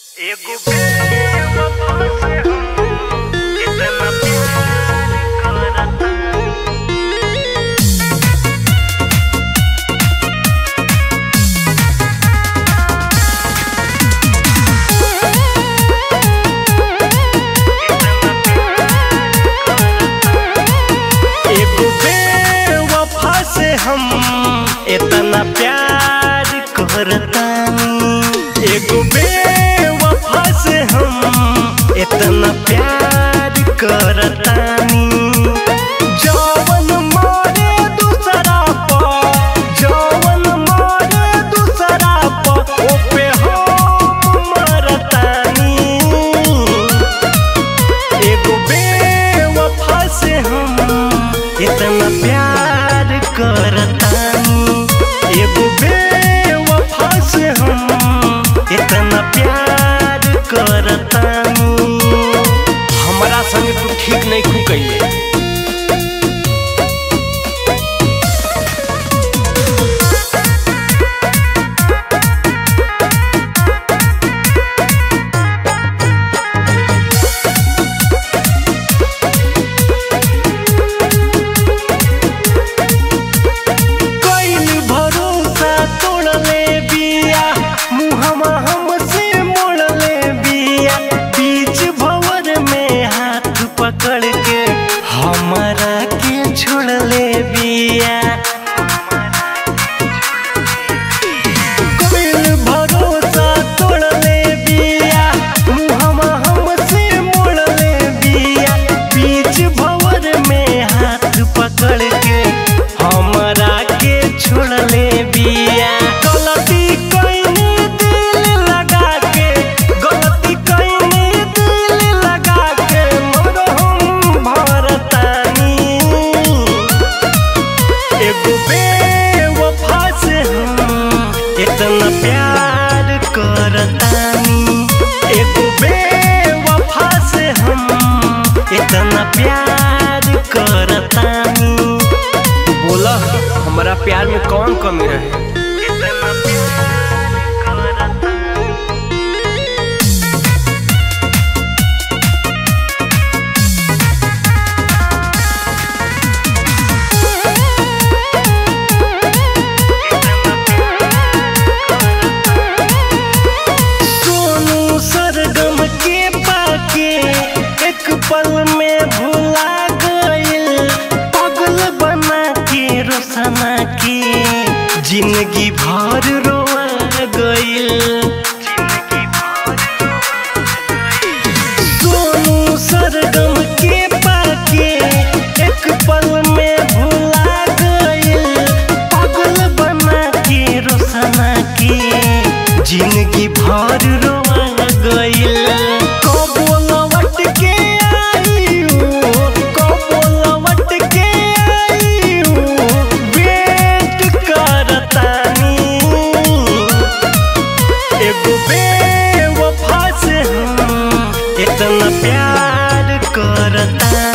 एगो बेवफा से हम इतना प्यार करता एगो बेवफा से हम इतना प्यार करतानी एगो बेवफा से हम इतना प्यार करतानी जवन मारे दूसरा पर जवन मारे दूसरा पर ओपे हम मरतानी एगो बेवफा से हम इतना प्यार करतानी एगो बेवफा से हम इतना प्यार करतानी हमरा संग तू ठीक नहीं खू कइले कइल भरोसा तोड़ले बिया मुहमा हमसे मोड़ले बिया बीच भंवर में हाथ पकड़ के हमारा के छोड़ले बिया कइल भरोसा तोड़ले बिया मुहमा हमसे मोड़ले बिया बीच भंवर में हाथ पकड़ के हमरा के छोड़ले बिया गलती कइनी दिल लगा के गलती कइनी दिल लगा के मरहम भरतानी एगो बेवफा से हम इतना प्यार करतानी एगो बेवफा से हम इतना प्यार करतानी बोला हमारा प्यार में कौन कमी है इतना प्यार करता सोनू सरगम के पाके एक पल में भुला गइल पागल बना के रोसना के जिंदगी भर रोआ गइल सोनू सरगम के पाके एक पल में भुला गइल पागल बना के रोसना के जिंदगी भर रोआ गइल कबो लौट के आइयो कबो लौट के आइयो वेट करतानी एगो बेवफा से हम इतना प्यार करता